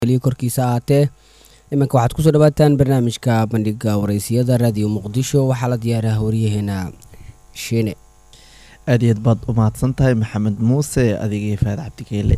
korkiisa ahaatee iminka waxaad kusoo dhawaataan barnaamijka bandhiga wareysiyada raadiyo muqdisho waxaa la diyaaraha waryaheena shiine aad iyaad baad u mahadsan tahay maxamed muuse adigii faad cabdigeele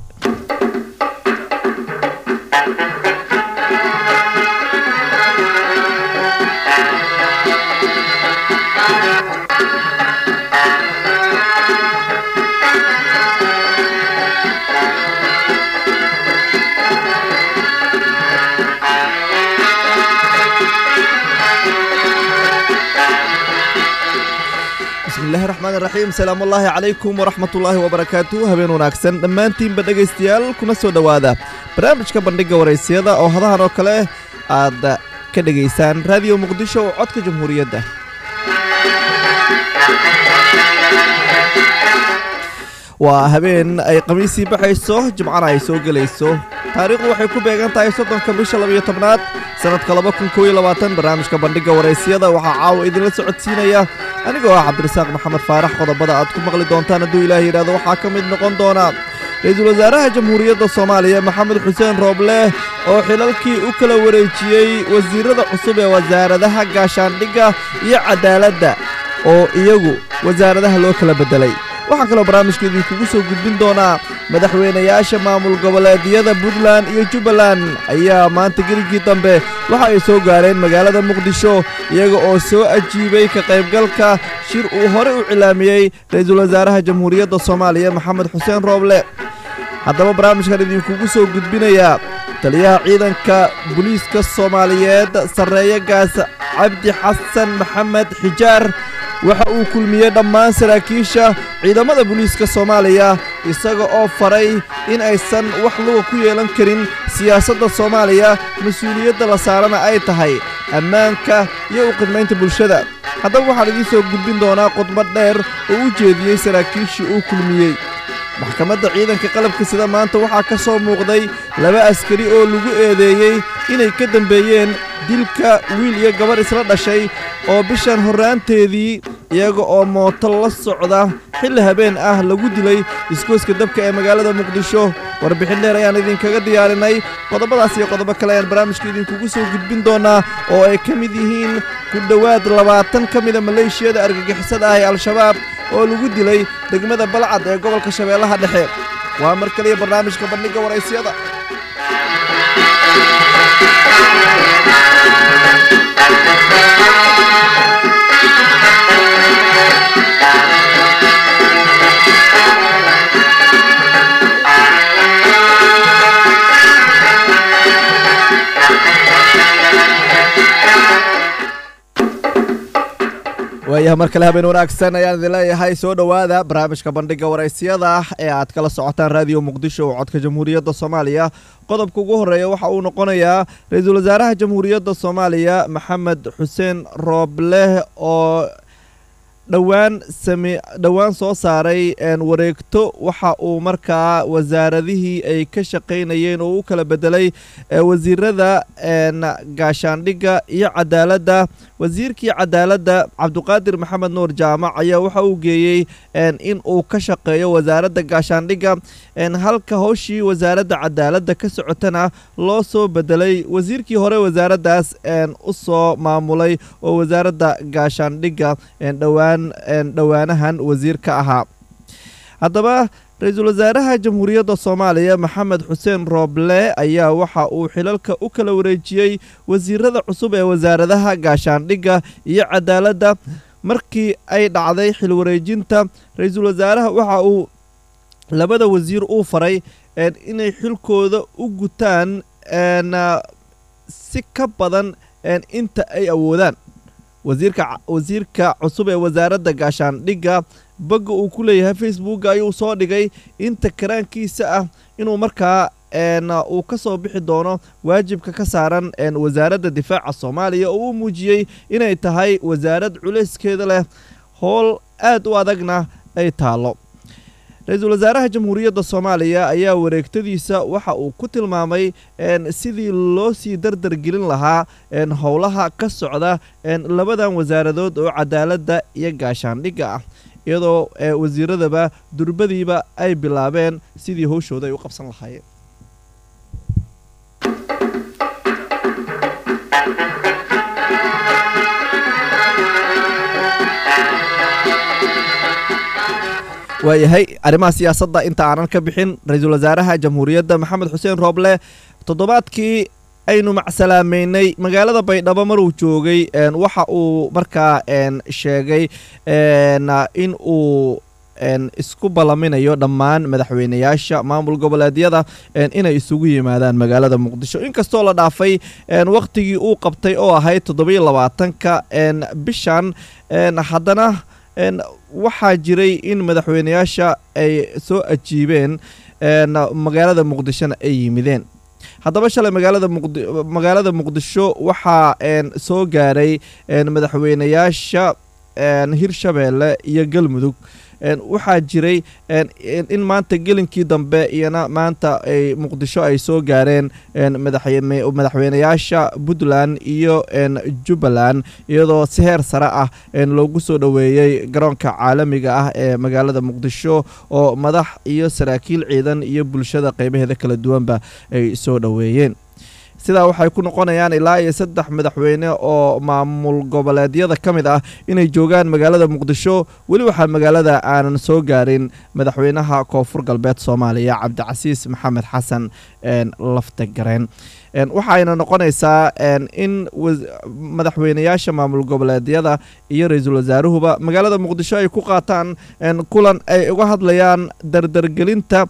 bismillahi raxmaan raxiim salaamu ullaahi calaykum waraxmatullaahi wabarakaatu habeen wanaagsan dhammaantiinba dhegaystayaal kuna soo dhowaada barnaamijka bandhigga waraysiyada oo hadahan oo kale aad ka dhegaysaan raadiyo muqdisho oo codka jamhuuriyadda waa habeen ay khamiisii baxayso jimcana ay soo gelayso taariikhdu waxay ku beegan tahay soddonka bisha labayo tobnaad sannadka laba kun koob iyo labaatan barnaamijka bandhigga waraysiyada waxaa caawa idinla socodsiinaya anigoo ah cabdirasaaq maxamed faarax qodobada aad ku maqli doontaan hadduu ilaah yidhahdo waxaa ka mid noqon doona ra-iisul wasaaraha jamhuuriyadda soomaaliya maxamed xuseen roobleh oo xilalkii u kala wareejiyey wasiirada cusub ee wasaaradaha gaashaandhigga iyo cadaaladda oo iyagu wasaaradaha loo kala beddelay waxaan kaloo barnaamijka idinkugu soo gudbin doonaa madaxweynayaasha maamul goboleedyada puntland iyo jubbaland ayaa maanta geligii dambe waxa ay soo gaareen magaalada muqdisho iyaga oo soo ajiibay ka qaybgalka shir uu horey u cilaamiyey ra-iisul wasaaraha jamhuuriyadda soomaaliya maxamed xuseen rooble haddaba barnaamijkan idinkugu soo gudbinayaa taliyaha ciidanka booliiska soomaaliyeed sarreeye gaas cabdi xasan maxamed xijaar waxa uu kulmiyey dhammaan saraakiisha ciidamada booliiska soomaaliya isaga oo faray in aysan wax luga ku yeelan karin siyaasadda soomaaliya mas-uuliyadda la saarana ay tahay ammaanka iyo u khidmaynta bulshada haddaba waxaan idiin soo gudbin doonaa khudbad dheer oo u jeediyey saraakiishii uu kulmiyey maxkamadda ciidanka qalabka sida maanta waxaa ka soo muuqday laba askari oo lagu eedeeyey inay ka dambeeyeen dilka wiil iyo gabarh isla dhashay oo bishan horraanteedii iyaga oo mooto la socda xilli habeen ah lagu dilay iskooska dabka ee magaalada muqdisho warbixin dheer ayaan idinkaga diyaarinay qodobadaas iyo qodobo kale ayaan barnaamijka idinkugu soo gudbin doonaa oo ay ka mid yihiin ku dhowaad labaatan ka mida maleeshiyada argagixisada ah ee al-shabaab oo lagu dilay degmada balcad ee gobolka shabeellaha dhexe waa mar kaliya barnaamijka bandhigga waraysyada waayaha mar kale habeen wanaagsan ayaan idin leeyahay soo dhowaada barnaamijka bandhigga waraysiyada ee aad kala socotaan raadiyo muqdisho oo codka jamhuuriyadda soomaaliya qodobka ugu horreeya waxa uu noqonayaa ra-iisul wasaaraha jamhuuriyadda soomaaliya maxamed xuseen roobleh oo dhowaan same dhowaan soo saaray wareegto waxa uu markaa wasaaradihii ay ka shaqaynayeen oo u kala bedelay wasiirada gaashaandhigga iyo cadaaladda wasiirkii cadaaladda cabduqaadir maxamed nuur jaamac ayaa waxa uu geeyey in uu ka shaqeeyo wasaaradda gaashaandhigga halka howshii wasaaradda cadaaladda ka socotana loo soo bedelay wasiirkii hore wasaaraddaas u soo maamulay oo wasaaradda gaashaandhigga dhowaan dhowaanahan wasiir ka ahaa haddaba ra-iisul wasaaraha jamhuuriyadda soomaaliya maxamed xuseen rooble ayaa waxa uu xilalka u kala wareejiyey wasiirada cusub ee wasaaradaha gaashaandhigga iyo cadaaladda markii ay dhacday xil wareejinta ra-iisul wasaaraha waxa uu labada wasiir uu faray inay xilkooda u gutaan si ka badan inta ay awoodaan wasiirka wasiirka cusub ee wasaaradda gaashaandhigga bagga uu ku leeyahay facebook ayuu soo dhigay inta karaankiisa ah inuu markaa uu ka soo bixi doono waajibka ka saaran wasaaradda difaaca soomaaliya oo uu muujiyey inay tahay wasaarad culayskeeda leh howl aad u adagna ay taallo ra-iisul wasaaraha jamhuuriyadda soomaaliya ayaa wareegtadiisa waxa uu ku tilmaamay sidii loo sii dardargelin lahaa howlaha ka socda labadan wasaaradood oo cadaaladda iyo gaashaandhigga ah iyadoo wasiiradaba durbadiiba ay bilaabeen sidii howshooda ay u qabsan lahaayeen waayahay arrimaha siyaasadda inta aanan ka bixin ra-iisul wasaaraha jamhuuriyadda maxamed xuseen rooble toddobaadkii aynu macsalaameynay magaalada baydhabo maruu joogay waxa uu markaa sheegay in uu isku ballaminayo dhammaan madaxweynayaasha maamul goboleedyada inay isugu yimaadaan magaalada muqdisho inkastoo la dhaafay wakhtigii uu qabtay oo ahayd toddobiyo labaatanka bishan haddana waxaa jiray in madaxweynayaasha ay soo ajiibeen magaalada muqdishona ay yimideen haddaba shalay magaalada muqdi magaalada muqdisho waxaa soo gaaray madaxweynayaasha hirshabeelle iyo galmudug waxaa jiray in maanta gelinkii dambe iyana maanta ay muqdisho ay soo gaareen madaxweynayaasha puntland iyo jubbaland iyadoo si heer sare ah loogu soo dhoweeyey garoonka caalamiga ah ee magaalada muqdisho oo madax iyo saraakiil ciidan iyo bulshada qeybaheeda kala duwanba ay soo dhoweeyeen sidaa waxay ku noqonayaan ilaa iyo saddex madaxweyne oo maamul goboleedyada ka mid ah inay joogaan magaalada muqdisho weli waxaa magaalada aanan soo gaarin madaxweynaha koonfur galbeed soomaaliya cabdicasiis maxamed xasan lafta gareen waxayna noqonaysaa in madaxweynayaasha maamul goboleedyada iyo ra-iisul wasaaruhuba magaalada muqdisho ay ku qaataan kulan ay uga hadlayaan dardargelinta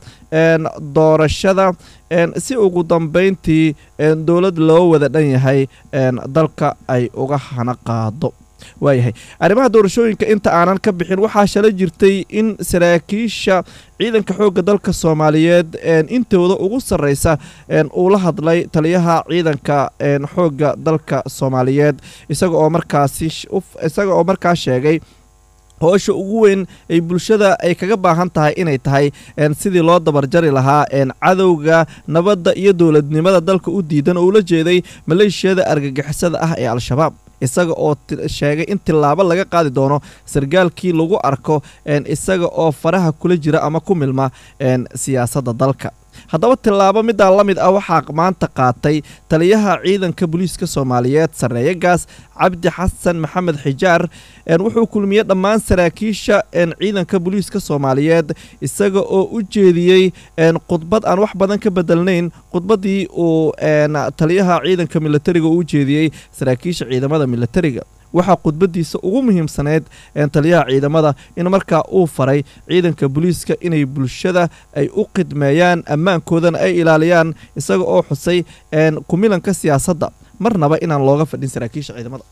doorashada si ugu dambeyntii dowlad loo wada dhan yahay dalka ay uga hana qaado waayahay arrimaha doorashooyinka inta aanan ka bixin waxaa shala jirtay in saraakiisha ciidanka xoogga dalka soomaaliyeed intooda ugu sarreysa uu la hadlay taliyaha ciidanka xoogga dalka soomaaliyeed isaga oo markaasi isaga oo markaa sheegay hoosha ugu weyn ay bulshada ay kaga baahan tahay inay tahay sidii loo dabarjari lahaa cadowga nabadda iyo dowladnimada dalka u diidan oo ula jeeday maleeshiyada argagixisada ah ee al-shabaab isaga oo sheegay in tillaabo laga qaadi doono sargaalkii lagu arko isaga oo faraha kula jira ama ku milma siyaasadda dalka haddaba tillaabo middaa la mid ah waxaa maanta qaatay taliyaha ciidanka booliiska soomaaliyeed sarreeyagaas cabdi xasan maxamed xijaar wuxuu kulmiyey dhammaan saraakiisha ciidanka booliiska soomaaliyeed isaga oo u jeediyey khudbad aan wax badan ka bedelnayn khudbaddii uu taliyaha ciidanka militariga u jeediyey saraakiisha ciidamada militariga waxaa khudbadiisa ugu muhiimsaneyd taliyaha ciidamada in markaa uu faray ciidanka booliiska inay bulshada ay u khidmeeyaan ammaankoodana ay ilaaliyaan isaga oo xusay kumilanka siyaasadda marnaba inaan looga fadhin saraakiisha ciidamada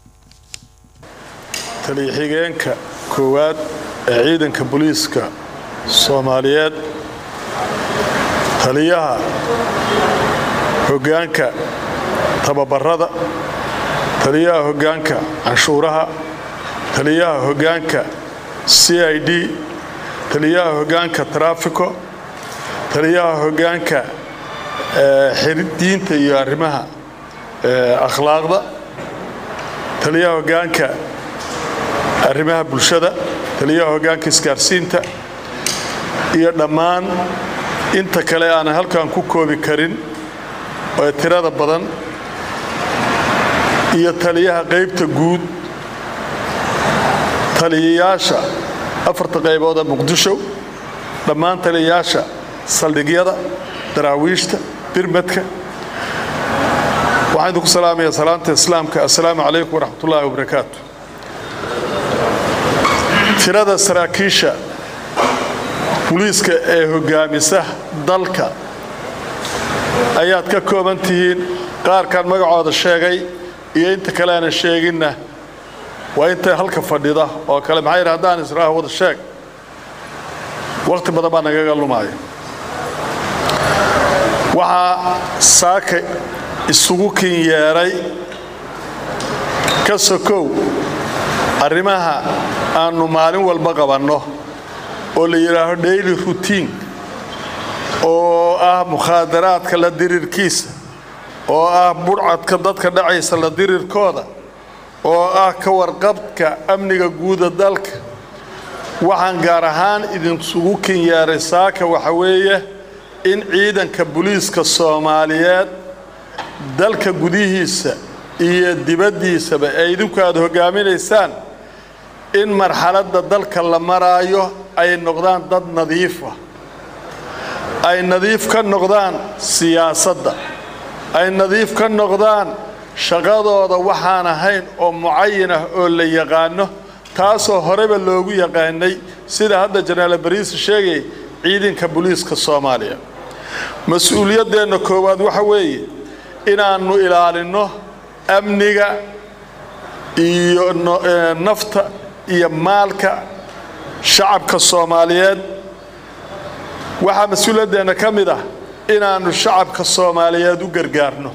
taliya-xigeenka koowaad ee ciidanka booliiska soomaaliyeed taliyaha hoggaanka tababarada taliyaha hoggaanka canshuuraha taliyaha hoggaanka c i d taliyaha hoggaanka trafiko taliyaha hoggaanka diinta iyo arrimaha akhlaaqda taliyaha hoggaanka arrimaha bulshada taliyaha hoggaanka isgaarsiinta iyo dhammaan inta kale aanan halkan ku koobi karin ee tirada badan iyo taliyaha qaybta guud taliyayaasha afarta qaybood ee muqdisho dhammaan taliyayaasha saldhigyada daraawiishta birmadka waxaan idinku salaamayaa salaanta islaamka assalaamu calaykum waraxmat ullaahi wabarakaatu tirada saraakiisha buliiska ee hoggaamisa dalka ayaad ka kooban tihiin qaarkaan magacooda sheegay iyo inta kale aanan sheeginna waa inta halka fadhida oo kale maxaa yidhi haddaan israaha wada sheeg wakhti badan baa nagaga lumaya waxaa saaka isugu kin yeedhay ka sokow arrimaha aannu maalin walba qabanno oo la yidhaaho daily routine oo ah mukhaadaraadka la dirirkiisa oo ah budhcadka dadka dhacaysa la dirirkooda oo ah ka warqabka amniga guuda dalka waxaan gaar ahaan idinsugu kin yeeray saaka waxa weeye in ciidanka buliiska soomaaliyeed dalka gudihiisa iyo dibaddiisaba ee idinku aad hoggaaminaysaan in marxaladda dalka la maraayo ay noqdaan dad nadiifa ay nadiif ka noqdaan siyaasadda ay nadiif ka noqdaan shaqadooda waxaan ahayn oo mucayin ah oo la yaqaano taasoo horeba loogu yaqaanay sida hadda jenaraal bariisi sheegay ciidanka booliiska soomaaliya mas-uuliyaddeenna koowaad waxa weeye inaannu ilaalinno amniga iyo nafta iyo maalka shacabka soomaaliyeed waxaa mas-uuliyaddeenna ka mid ah inaannu shacabka soomaaliyeed u gargaarno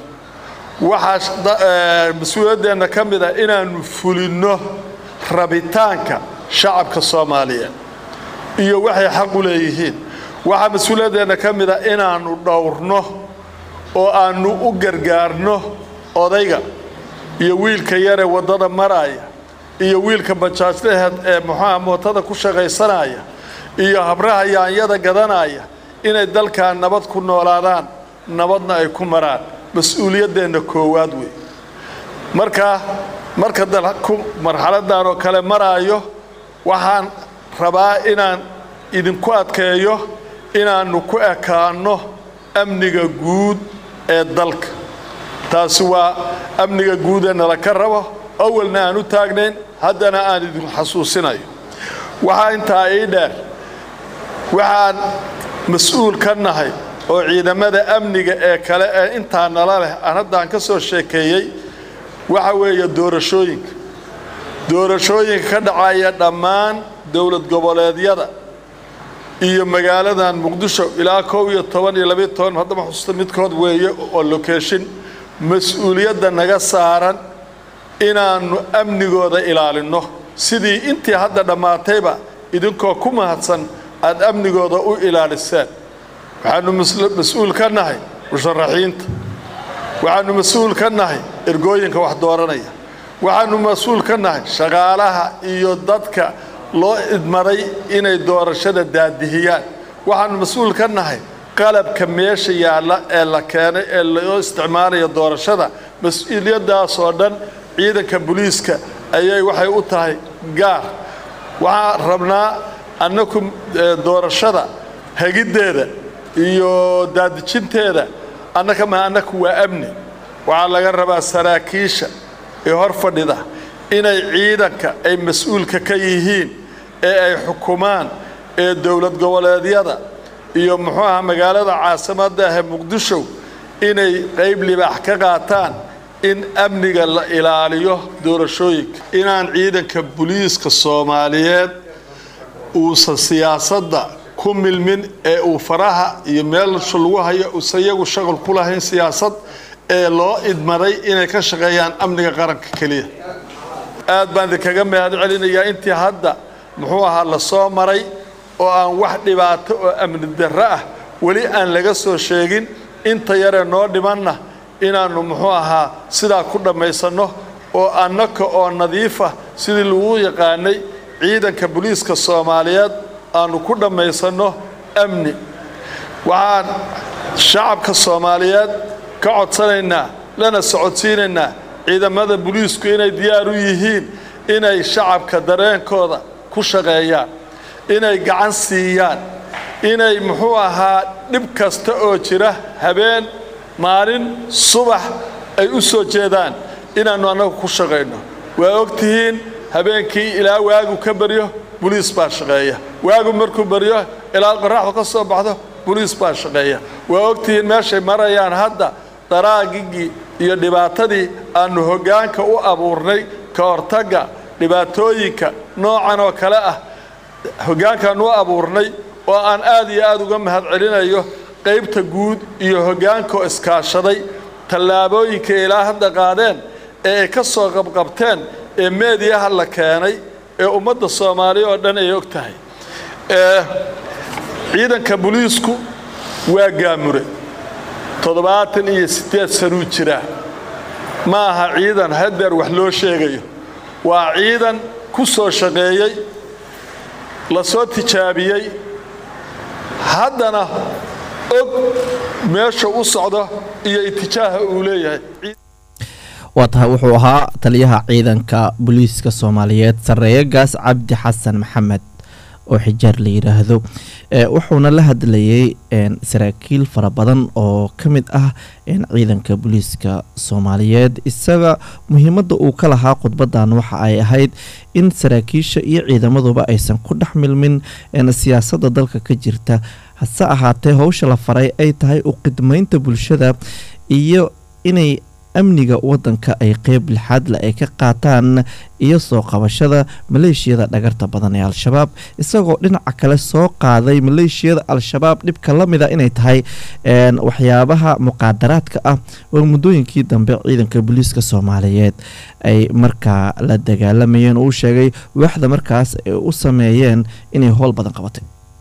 waxaa mas-uuliyaddeenna ka mid ah inaannu fulinno rabitaanka shacabka soomaaliyeed iyo waxay xaq u leeyihiin waxaa mas-uuliyaddeenna ka mid ah inaannu dhowrno oo aannu u gargaarno odayga iyo wiilka yaree waddada maraaya iyo wiilka bajaajlaheed ee muxuuha mootada ku shaqaysanaya iyo habraha yaanyada gadanaya inay dalkan nabad ku noolaadaan nabadna ay ku maraan mas-uuliyaddeenna koowaad wey markaa marka dalku marxaladdan oo kale maraayo waxaan rabaa inaan idinku adkeeyo inaannu ku ekaanno amniga guud ee dalka taasi waa amniga guud ee nala ka rabo awalna aan u taagnayn haddana aan idinku xasuusinayo waxaa intaa ii dheer waxaan mas-uul ka nahay oo ciidamada amniga ee kale ee intaa nala leh aan haddaan ka soo sheekeeyey waxa weeye doorashooyinka doorashooyinka ka dhacaya dhammaan dowlad goboleedyada iyo magaaladan muqdisho ilaa kow iyo toban iyo labiyo toban haddama xusuusta midkood weeye oo lokeeshin mas-uuliyadda naga saaran inaannu amnigooda ilaalinno sidii intii hadda dhammaatayba idinkoo ku mahadsan aad amnigooda u ilaaliseen waxaannu mas-uul ka nahay musharaxiinta waxaannu mas-uul ka nahay ergooyinka wax dooranaya waxaannu mas-uul ka nahay shaqaalaha iyo dadka loo idmaday inay doorashada daadihiyaan waxaannu mas-uul ka nahay qalabka meesha yaalla ee la keenay ee loo isticmaalaya doorashada mas-uuliyaddaasoo dhan ciidanka booliiska ayay waxay u tahay gaar waxaan rabnaa annaku doorashada hagiddeeda iyo daadijinteeda annaka ma annaku waa amni waxaa laga rabaa saraakiisha ee hor fadhida inay ciidanka ay mas-uulka ka yihiin ee ay xukumaan ee dowlad goboleedyada iyo muxuu aha magaalada caasimadda ahee muqdisho inay qayb libaax ka qaataan in amniga la ilaaliyo doorashooyinka inaan ciidanka booliiska soomaaliyeed uusan siyaasadda ku milmin ee uu faraha iyo meelsha lagu hayo uusan iyagu shaqal ku lahayn siyaasad ee loo idmaday inay ka shaqeeyaan amniga qaranka keliya aad baan idinkaga mahad celinayaa intii hadda muxuu ahaa la soo maray oo aan wax dhibaato oo amni darro ah weli aan laga soo sheegin inta yaree noo dhimanna inaannu muxuu ahaa sidaa ku dhammaysanno oo annaka oo nadiifa sidii lagu yaqaanay ciidanka booliiska soomaaliyeed aannu ku dhammaysanno amni waxaan shacabka soomaaliyeed ka codsanaynaa lana socodsiinaynaa ciidamada booliisku inay diyaar u yihiin inay shacabka dareenkooda ku shaqeeyaan inay gacan siiyaan inay muxuu ahaa dhib kasta oo jira habeen maalin subax ay u soo jeedaan inaannu annagu ku shaqayno waa og tihiin habeenkii ilaa waagu ka baryo boliis baa shaqeeya waagu markuu baryo ilaa qoraxdu ka soo baxdo boliis baa shaqeeya waa og tihiin meeshay marayaan hadda daraagigii iyo dhibaatadii aannu hoggaanka u abuurnay ka hortagga dhibaatooyinka noocan oo kale ah hoggaankaannu u abuurnay oo aan aad iyo aad uga mahad celinayo qaybta guud iyo hoggaankaoo iskaashaday tallaabooyinka ilaa hadda qaadeen ee ay ka soo qabqabteen ee meediyaha la keenay ee ummadda soomaaliya oo dhan ay og tahay ciidanka boliisku waa gaamure toddobaatan iyo siddeed sanuu jiraa ma aha ciidan hadeer wax loo sheegayo waa ciidan ku soo shaqeeyey la soo tijaabiyey haddana og meesha u socdo iyo itijaaha uu leeyahay waa tahay wuxuu ahaa taliyaha ciidanka booliiska soomaaliyeed sarreeye gaas cabdi xasan maxamed oo xijaar la yidhaahdo wuxuuna la hadlayay saraakiil fara badan oo ka mid ah ciidanka booliiska soomaaliyeed isaga muhiimadda uu ka lahaa khudbadan waxa ay ahayd in saraakiisha iyo ciidamaduba aysan ku dhex milmin siyaasadda dalka ka jirta hase ahaatee howsha la faray ay tahay u qidmaynta bulshada iyo inay amniga wadanka ay qeyb lixaadle ay ka qaataan iyo soo qabashada maleeshiyada dhagarta badan ee al-shabaab isagoo dhinaca kale soo qaaday maleeshiyada al-shabaab dhibka la mida inay tahay waxyaabaha muqaadaraadka ah oo muddooyinkii dambe ciidanka booliiska soomaaliyeed ay markaa la dagaalamayeen oo u sheegay waaxda markaas ay u sameeyeen inay howl badan qabatay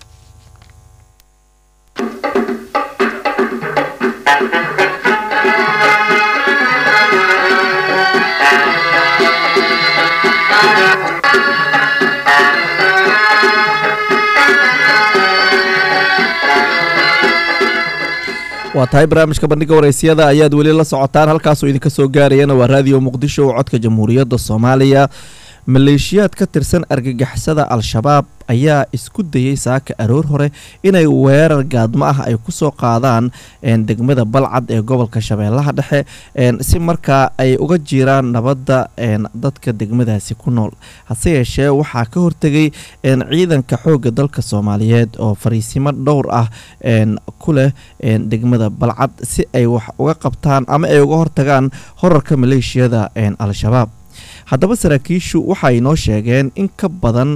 waa tahay barnaamijka bandhiga waraysyada ayaad weli la socotaan halkaasoo idinka soo gaarayana waa raadiyo muqdisho oo codka jamhuuriyadda soomaaliya maleeshiyaad ka tirsan argagixisada al-shabaab ayaa isku dayay saaka aroor hore inay weerar gaadmo ah ay kusoo qaadaan degmada balcad ee gobolka shabeellaha dhexe si markaa ay uga jiraan nabadda dadka degmadaasi ku nool hase yeeshee waxaa ka hortegay ciidanka xoogga dalka soomaaliyeed oo fariisimo dhowr ah ku leh degmada balcad si ay wax uga qabtaan ama ay uga hortagaan horarka maleeshiyada al-shabaab haddaba saraakiishu waxay noo sheegeen in ka badan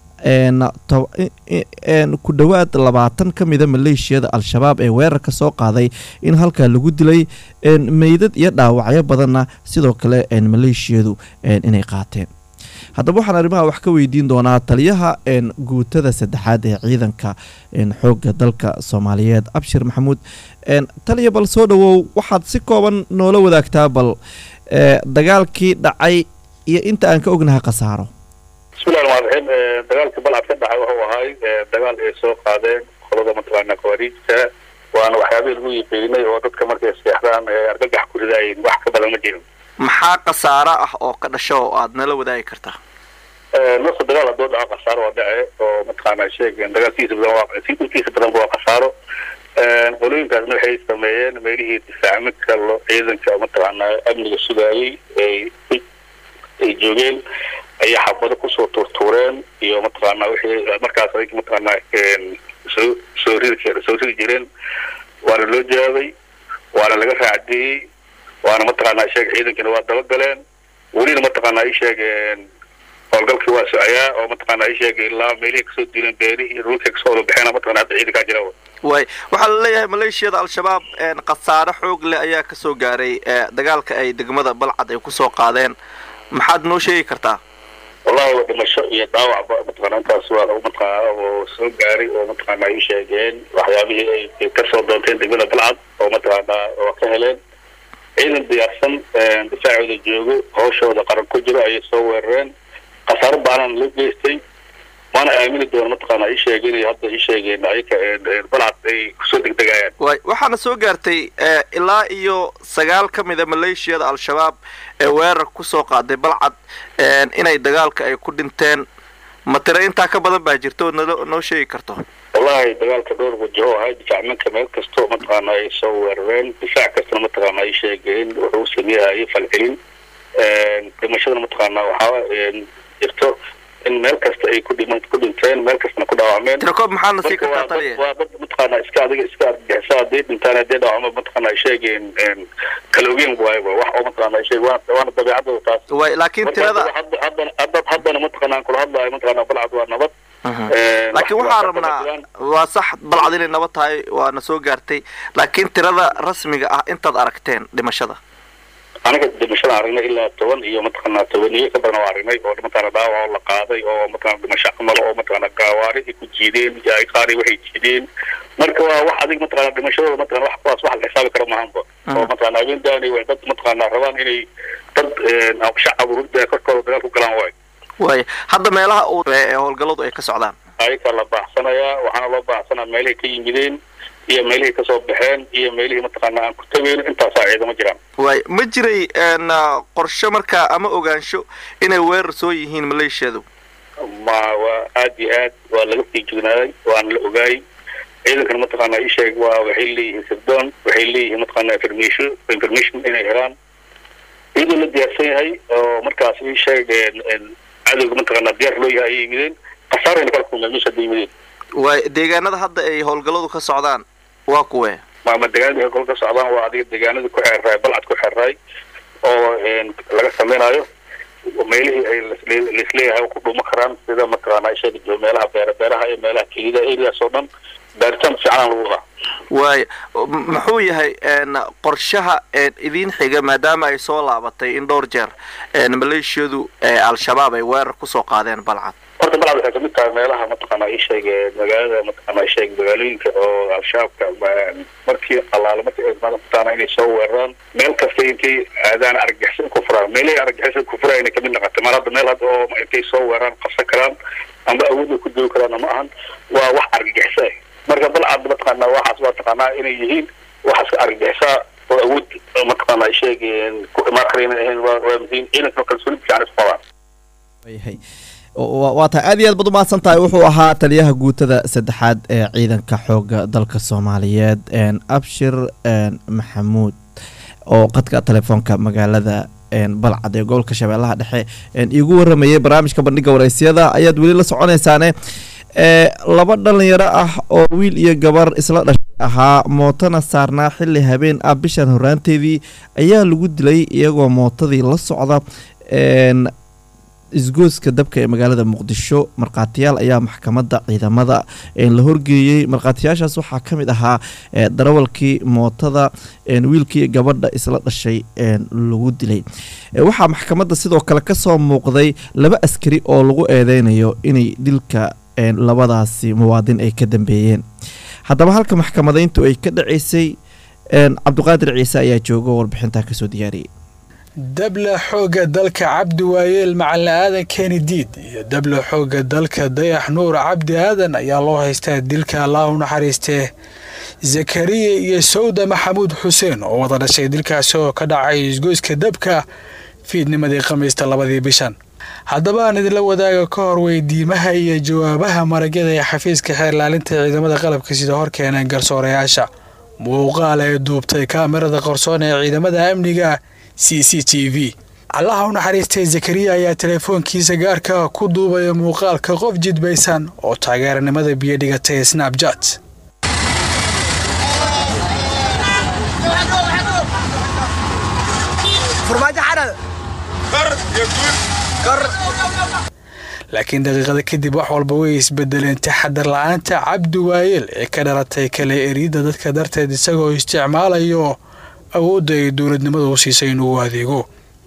ku dhowaad labaatan ka mida maleeshiyada al-shabaab ee weerarka soo qaaday in halkaa lagu dilay meydad iyo dhaawacyo badanna sidoo kale maleeshiyadu inay qaateen haddaba waxaan arrimaha wax ka weydiin doonaa taliyaha guutada saddexaad ee ciidanka xoogga dalka soomaaliyeed abshir maxamuud taliya bal soo dhowow waxaad si kooban noola wadaagtaa bal dagaalkii dhacay iyo inta aan ka ognahay khasaaro bismillahi raxmaan raxiim dagaalkii balcad ka dhacay wuxuu ahay dagaal ay soo qaadeen qolada mataqaana khawaariijta waana waxyaabihii lagu yiqiinay oo dadka markay seexdaan argagax ku ridaayeen wax ka badan ma jirin maxaa khasaaro ah oo ka dhasho oo aad nala wadaagi kartaa nafta dagaal haddoo dhaco khasaaro waa dhace oo mataqaana sheegeen dagaalkiisa badan waa intiisa badanba waa khasaaro qolooyinkaasna waxay sameeyeen meelihii difaacmidka ciidanka mataqaana amniga sugaayey ay ay joogeen ayay xabado kusoo tuurtuureen iyo mataqaana wixii markaas adig mataqaana soo soo ridi soo ridi jireen waana loo jawaabay waana laga raacdiyey waana mataqaana sheeg ciidankiina waa dabagaleen welina mataqaana ay sheegeen howlgalkii waa socayaa oo mataqaana ay sheegay ilaa meelihii kasoo diileen beerihii iyo dhulkii kasoo wada baxeen mataqana hadda ciidankaa jira way waxaa la leeyahay maleeshiyada al-shabaab khasaaro xoog leh ayaa kasoo gaaray dagaalka ay degmada balcad ay kusoo qaadeen maxaad noo sheegi kartaa wallahi waa dhimasho iyo dhaawacba mataqana intaas waa mataqaana oo soo gaaray oo mataqaana ay sheegeen waxyaabihii ay kasoo doonteen degmada balcad oo mataqaana oo ka heleen ciidan diyaarsan difaacooda joogo hawshooda qaran ku jiro ayay soo weerareen khasaaro baanan loo geystay waana aamini doona mataqaana ay sheegeen hadda ay sheegeen ayaka balcad ay kusoo degdegayaan way waxaana soo gaartay ilaa iyo sagaal ka mida maleeshiyada al-shabaab ee weerar kusoo qaaday balcad inay dagaalka ay ku dhinteen ma tiro intaa ka badan baa jirta oo nalo noo sheegi karto wallahi dagaalka dhowr wajaho ahay difaacmanka meel kastoo mataqaana ay soo weerareen difaac kastana mataqaana ay sheegeen wuxuu sameeyahayay falcelin dhimashadana mataqaana waxaa jirto in meel kasta ay ku dhiman ku dhinteen meel kastana ku dhaawacmeen tirakoob maxaadna sii kartaa taliya waa dad mataqaana iska adiga iska argagixisa hadday dhintaan hadday dhaawacma mataqaana ay sheegeen kala ogeen waayba wax oo mataqaana ay sheeg waana dabeecadooda taas way laakiin tirada haddana haddana haddana mataqaana kula hadlaayo mataqaana balcad waa nabad laakiin waxaan rabnaa waa sax balcad inay nabad tahay waana soo gaartay laakiin tirada rasmiga ah intaad aragteen dhimashada anaga dhimashada aragnay ilaa toban iyo mataqaana tobaniyo ka badan oo aragnay oo mataqaana dhaawac oo la qaaday oo mataqaana dhimasho camal oo mataqaana gaawaari ay ku jiideen yaay qaari waxay jiideen marka waa wax adig mataqaana dhimashadooda mataqana wax kuwaas wax la xisaabi karo maahanba oo mataqaana habeen daani way dad mataqaana rabaan inay dad shacab ururda korkooda dagaal ku galaan waay waay hadda meelaha uu ee howlgalladu ay ka socdaan ayakaa la baaxsanayaa waxaana loo baaxsanaa meelahay ka yimideen iyo meelihii kasoo baxeen iyo meelihii mataqaana aan ku tageyn intaasaa ciidamo jiraan waay ma jiray qorshe markaa ama ogaansho inay weerar soo yihiin maleeshiyadu ma waa aad iyo aad waa laga sii jugnaaday waana la ogaayay ciidankana mataqaana isheeg waa waxay leeyihiin sirdoon waxay leeyihiin mataqaana information information inay helaan iyadoo la diyaarsan yahay oo markaas isheeg cadowga mataqaana diyaar loo yahay ayay yimideen khasaarayna kala kulmeen meesha hadda yimideen waay deegaanada hadda ay howlgalladu ka socdaan waa kuwe maama deegaanada kol ka socdaan waa adiga deegaanada ku xeerraay balcad ku xeerraay oo laga samaynayo meelihii ay laisleeyahay ku dhuuma karaan sida mataqaana isheega meelaha beera beeraha iyo meelaha kelida areas oo dhan baaritaan fiicanaan lagu wadaa waay muxuu yahay qorshaha idiin xiga maadaama ay soo laabatay in dhowr jeer maleeshiyadu al-shabaab ay weerar kusoo qaadeen balcad horta balcad waxay kamid tahay meelaha mataqaana isheeg magaalada mataqaana isheeg magaalooyinka oo al-shabaabka markii allaale markii ay mataqaana inay soo weeraraan meel kasta intay aadaan argagixisada ku furaan meelihii argagixisada ku furayna kamid noqotay mar hadda meel hadda oo intay soo weeraraan qabsan karaan amba awoodda ku duwi karaan ma ahan waa wax argagixisa marka balcad mataqaana waxaas waa taqaanaa inay yihiin waxaas ka argagixisaa oo awood mataqaana sheeg ku imaan kara inay ahayn waa waa muhiim ciidanka kalsooni fiican isku qabaan yahay waa tahay aad iyo aad baad umahadsan tahay wuxuu ahaa taliyaha guutada saddexaad ee ciidanka xooga dalka soomaaliyeed abshir maxamuud oo qadka telefoonka magaalada balcad ee gobolka shabeellaha dhexe iigu waramayay barnaamijka bandhiga wareysyada ayaad weli la soconaysaane laba dhalinyaro ah oo wiil iyo gabar isla dhashay ahaa mootona saarnaa xili habeen ah bishan horaanteedii ayaa lagu dilay iyagoo mootadii la socda isgooska dabka ee magaalada muqdisho markhaatiyaal ayaa maxkamadda ciidamada la horgeeyey markhaatiyaashaas waxaa ka mid ahaa darawalkii mootada wiilkii gabadha isla dhashay lagu dilay waxaa maxkamadda sidoo kale kasoo muuqday laba askari oo lagu eedeynayo inay dilka labadaasi muwaadin ay ka dambeeyeen haddaba halka maxkamadeyntu ay ka dhaceysay cabdiqaadir ciise ayaa jooga oo warbixintaa kasoo diyaariyay dabla xoogga dalka cabdi waayeel macalin aadan keeni diid iyo dabla xoogga dalka dayax nuur cabdi aadan ayaa loo haystaa dilka allah u naxariistee zakariya iyo sawda maxamuud xuseen oo wada dhashay dilkaasi oo ka dhacay isgoyska dabka fiidnimadii khamiista labadii bishan haddaba aan idinla wadaaga ka hor weydiimaha iyo jawaabaha maragyada ee xafiiska xeerlaalinta ciidamada qalabka sida hor keeneen garsoorayaasha muuqaal ee duubtay kaamirada qarsoon ee ciidamada amniga c c t v allaha u naxariistay zakariya ayaa teleefoonkiisa gaarka ku duubaya muuqaalka qof jidbaysan oo taageeranimada biyo dhigatay snabjat laakiin daqiiqada kadib wax walba way isbedeleen taxadar la-aanta cabdi waayeel ee ka dhalatay kale eriyadda dadka darteed isagoo isticmaalayo awoodda ay dowladnimadu u siisay inuu adeego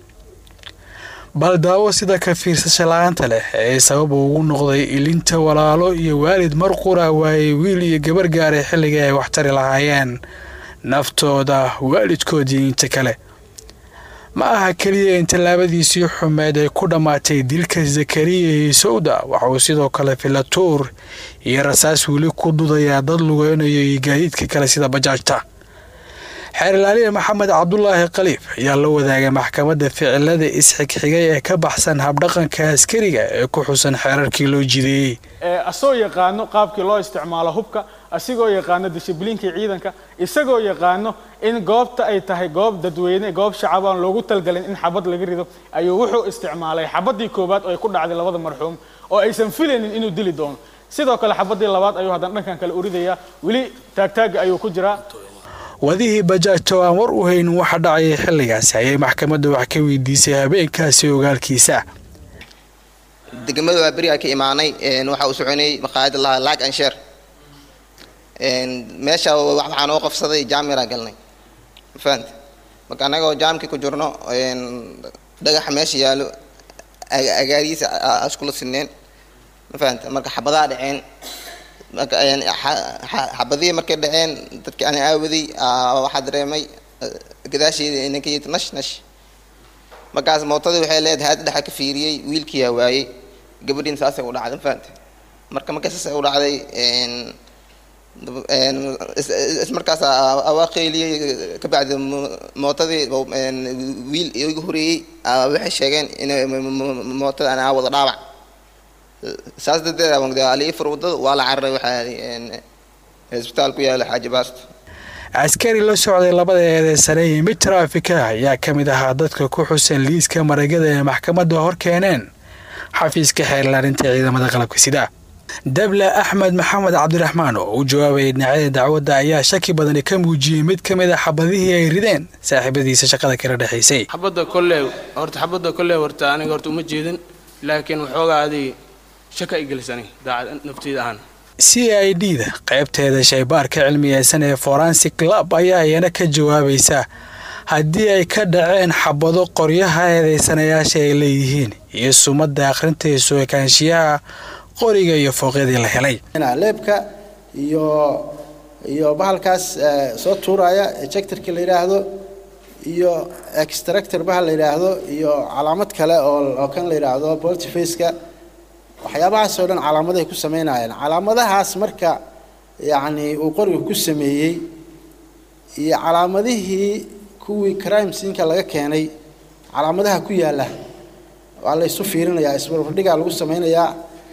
bal daawo sida ka fiirsasha la-aanta leh ee sabab ugu noqday ilinta walaalo iyo waalid mar qura waayey wiil iyo gabar gaaray xilligii ay waxtari lahaayeen naftooda waalidkoodii inta kale ma aha keliya in tallaabadiisii xumeed ay ku dhammaatay dilka zakariya iyo sawda waxauu sidoo kale filatuur iyo rasaas weli ku dudayaa dad lugeynayo iyo gaadiidka kale sida bajaajta xeerlaaliya maxamed cabdulaahi khaliif ayaa la wadaagay maxkamadda ficilada isxigxigay ee ka baxsan habdhaqanka askariga ee ku xusan xeerarkii loo jideeyey asagoo yaqaano qaabkii loo isticmaalo hubka asigoo yaqaano dishibliinkii ciidanka isagoo yaqaano in goobta ay tahay goob dadweyne goob shacabaan loogu talgalin in xabad laga rido ayuu wuxuu isticmaalay xabadii koowaad oo ay ku dhacday labada marxuum oo aysan filaynin inuu dili doono sidoo kale xabadii labaad ayuu haddana dhankan kale uridayaa weli taagtaaga ayuu ku jiraa wadihii bajaajto aan war u haynin waxa dhacayay xilligaasi ayay maxkamadda wax ka weydiisay habeenkaasi ogaalkiisa degmada waa beriga ka imaanay waxa uu soconayay maqaayada lahaa laag ansheer meesha waxaa noo qofsaday jaamiraa galnay mafahanta marka annagoo jaamkii ku jirno dhagaxa meesha yaalo agaarihiisa iskula sineen mafahanta marka xabadaa dhaceen marka xabadihii markay dhaceen dadkii ana aawaday waxaa dareemay gadaasheeda inanka yid nash nash markaas mootadii waxay leedahay haad dhexa ka fiiriyey wiilkiyaa waayey gabadhiin saasay u dhacday mafahanta marka markay saasay u dhacday ismarkaas awaa qeyliyey kabacdi mootadii wiil igu horeeyey waxay sheegeen in mootada anaa wada dhaawac saas darteed abangde alii fur wadada waa la cararay waxaa isbitaal ku yaala xaaji baasto askari la socday labada eedeysane iyo mid taraafika ayaa ka mid ahaa dadka ku xusan liiska maragada ee maxkamadda hor keeneen xafiiska xeerlaarinta ciidamada qalabka sida dable axmed maxamed cabdiraxmaan oo u jawaabayay dhinacyada dacwadda ayaa shaki badani ka muujiyey mid ka mid a xabadihii ay rideen saaxiibadiisa shaqada kala dhexaysay xabadda kolley horta xabadda kolley horta aniga horta uma jeedin laakiin waxoogaa adig shaka i gelisani daacad nafteyda ahaan c i d da qaybteeda shaybaarka cilmiyeysan ee forensic lab ayaa iyana ka jawaabaysa haddii ay ka dhaceen xabado qoryaha eedeysanayaasha ay leeyihiin iyo sumadda akhrinta ekaanshiyaha qoriga iyo fooqyadii la helay leebka iyo iyo bahalkaas soo tuuraya ejectorka la yidhaahdo iyo extractor bahal la yidhaahdo iyo calaamad kale oo kan la yidhaahdo boltifaceka waxyaabahaas oo dhan calaamadahay ku sameynayeen calaamadahaas marka yacni uu qoriga ku sameeyey iyo calaamadihii kuwii crime siinka laga keenay calaamadaha ku yaalla waa la isu fiirinayaa isbarbardhigaa lagu sameynayaa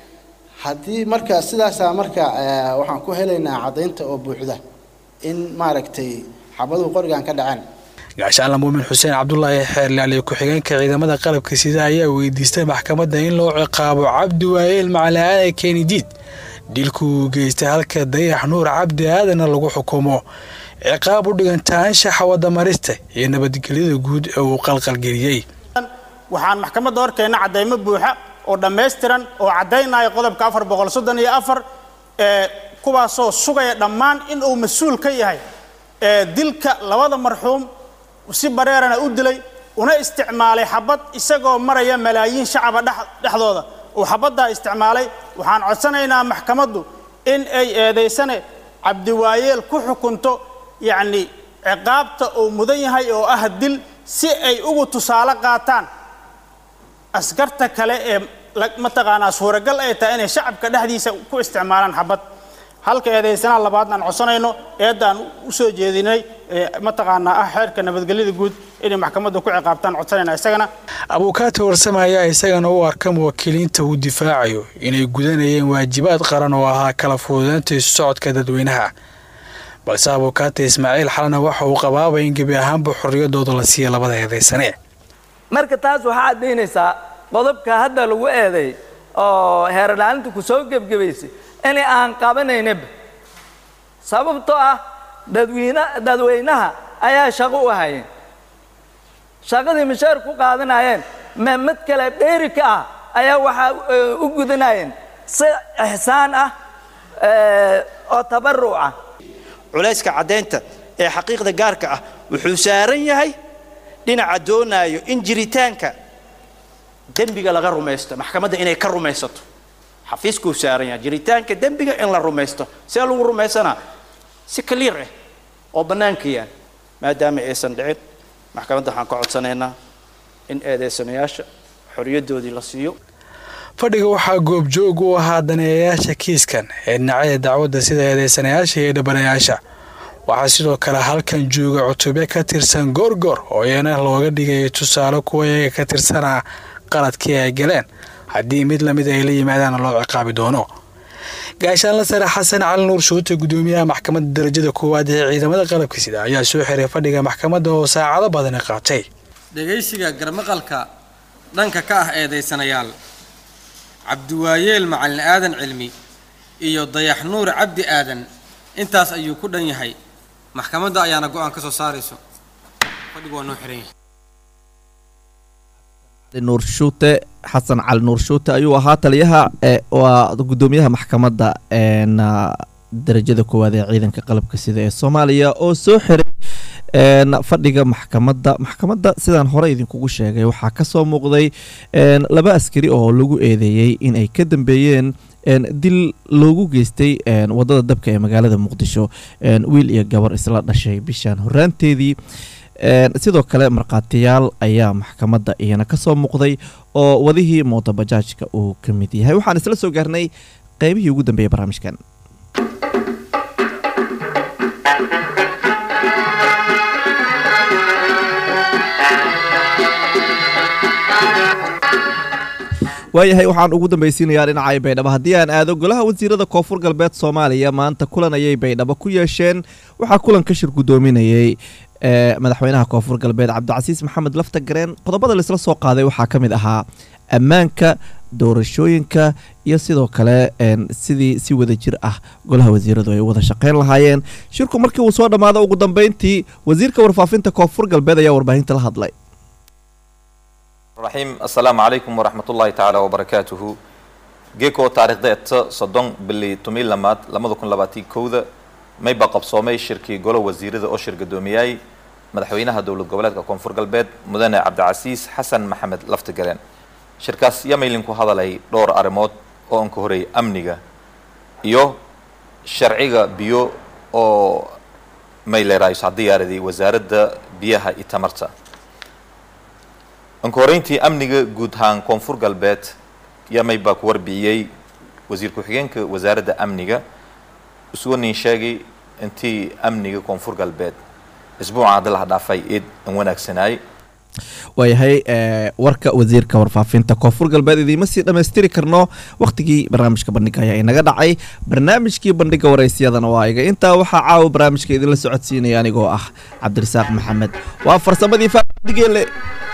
haddii marka sidaasaa marka waxaan ku helaynaa caddaynta oo buuxda in maaragtay xabaduhu qorigan ka dhaceen gaashaanla muumin xuseen cabdulaahi xeerlaaliyo ku-xigeenka ciidamada qalabka sida ayaa weydiistay maxkamadda in loo ciqaabo cabdi waayeel macalaaada kenidiid dilku uu geystay halka dayax nuur cabdi aadana lagu xukumo ciqaab u dhiganta anshaxa wadamarista iyo nabadgelyada guud ee uu qalqalgeliyey waxaan maxkamadda horkeenna caddaymo buuxa oo dhammaystiran oo caddaynaya qodobka afar boqol soddon iyo afar ee kuwaasoo sugaya dhammaan in uu mas-uul ka yahay ee dilka labada marxuum si bareerana u dilay una isticmaalay xabad isagoo maraya malaayiin shacaba dhexdooda uu xabaddaa isticmaalay waxaan codsanaynaa maxkamaddu in ay eedaysane cabdiwaayeel ku xukunto yacni ciqaabta uu mudan yahay oo ah dil si ay ugu tusaale qaataan askarta kale ee mataqaanaa suuragal ay tahay inay shacabka dhexdiisa ku isticmaalaan xabad halka eedaysanaha labaadna aan codsanayno eeddaan u soo jeedinay mataqaanaa ah xeerka nabadgelyada guud inay maxkamadda ku ciqaabtaan codsanayna isagana abuukaata warsame ayaa isagana u arka muwakiiliinta uu difaacayo inay gudanayeen waajibaad qaran oo ahaa kala fududeynta isu socodka dadweynaha balse abuukaata ismaaciil xalana waxa uu qabaabay in gebi ahaanba xorriyadooda la siiya labada eedaysane marka taas waxaa caddaynaysaa qodobka hadda lagu eeday oo heerlaalinta ku soo gebgebaysay in aan qabanaynaba sababtoo ah dadweyne dadweynaha ayaa shaqo u hayeen shaqadii mishaar ku qaadanayeen ma mid kale dheeri ka ah ayaa waxaa u gudanayeen si ixsaan ah oo tabaruc ah culayska caddaynta ee xaqiiqda gaarka ah wuxuu saaran yahay dhinaca doonaayo in jiritaanka dembiga laga rumaysto maxkamadda inay ka rumaysato xafiiskuu saaran yahay jiritaanka dembiga in la rumaysto see lagu rumaysanaa si kaliir ah oo bannaanka yaal maadaama aysan dhicin maxkamadda waxaan ka codsanaynaa in eedeysanayaasha xoriyaddoodii la siiyo fadhiga waxaa goobjoog u ahaa daneeyayaasha kiiskan ee dhinacyada dacwadda sida eedeysanayaasha iyo dhabanayaasha waxaa sidoo kale halkan jooga cutubyo ka tirsan goorgoor oo iyana looga dhigaya tusaale kuwa iyaga ka tirsanaa qaladkii ay galeen haddii mid lamid ay la yimaadaana loo ciqaabi doono gaashaanla sare xasan cali nuur shuute gudoomiyaha maxkamadda darajada koowaad ee ciidamada qalabka sida ayaa soo xiray fadhiga maxkamadda oo saacado badani qaatay dhegaysiga garmaqalka dhanka ka ah eedaysanayaal cabdiwaayeel macalin aadan cilmi iyo dayax nuur cabdi aadan intaas ayuu ku dhan yahay maxkamadda ayaana go-aan ka soo saarayso fadhigu waa noo xiran yahay nuur shuute xasan cali nuur shuute ayuu ahaa taliyaha waa gudoomiyaha maxkamadda darajada koowaad ee ciidanka qalabka sida ee soomaaliya oo soo xiray fadhiga maxkamadda maxkamadda sidaan hore idinkugu sheegay waxaa kasoo muuqday laba askari oo lagu eedeeyey inay ka dambeeyeen dil loogu geystay wadada dabka ee magaalada muqdisho wiil iyo gabar isla dhashay bishaan horaanteedii sidoo kale markhaatiyaal ayaa maxkamadda iyana kasoo muuqday oo wadihii mootobajaajka uu ka mid yahay waxaan isla soo gaarnay qeybihii ugu dambeeyay barnaamijkan waayahay waxaan ugu dambaysiinayaa dhinacay baydhabo haddii aan aado golaha wasiirada koonfur galbeed soomaaliya maanta kulan ayay baydhabo ku yeesheen waxaa kulanka shir guddoominayey ee madaxweynaha koonfur galbeed cabdicasiis maxamed lafta gareen qodobada laisla soo qaaday waxaa ka mid ahaa ammaanka doorashooyinka iyo sidoo kale een, sidii si wada jir ah golaha wasiiradu ay u wada shaqeyn lahaayeen shirku markii uu soo dhammaado ugu dambeyntii wasiirka warfaafinta koonfur galbeed ayaa warbaahinta la hadlay الرحيم السلام عليكم ورحمة الله تعالى وبركاته جيكو تاريخ ديت صدون باللي تميل لمات لما دكون لباتي كودا ما يبقى قبصومي شركي قولة وزير ذا أو شركة دومياي مدحوينها دولة قبلات كونفور قلبات مدن عبد العزيز حسن محمد لفتقرين شركاس يميلنكو هذا لي دور أرموت أو أنكو هري أمنيغا إيو شرعيغا بيو أو ميلي رايس عديار دي وزارة بيها إتمرتا anka horeyntii amniga guud ahaan koonfur galbeed yamay baa ku warbixiyey wasiir ku-xigeenka wasaaradda amniga isugu nin sheegay intii amniga koonfur galbeed isbuuca hadda laha dhaafay eed an wanaagsanaay waayahay ee, warka wasiirka warfaafinta koonfur galbeed idiima sii dhammaystiri karno wakhtigii barnaamijka bandhiga ayaa inaga dhacay barnaamijkii bandhiga waraysyadana waa iga intaa waxaa caawa barnaamijka idinla socodsiinaya anigoo ah cabdirasaaq maxamed waa farsamadii faadigeele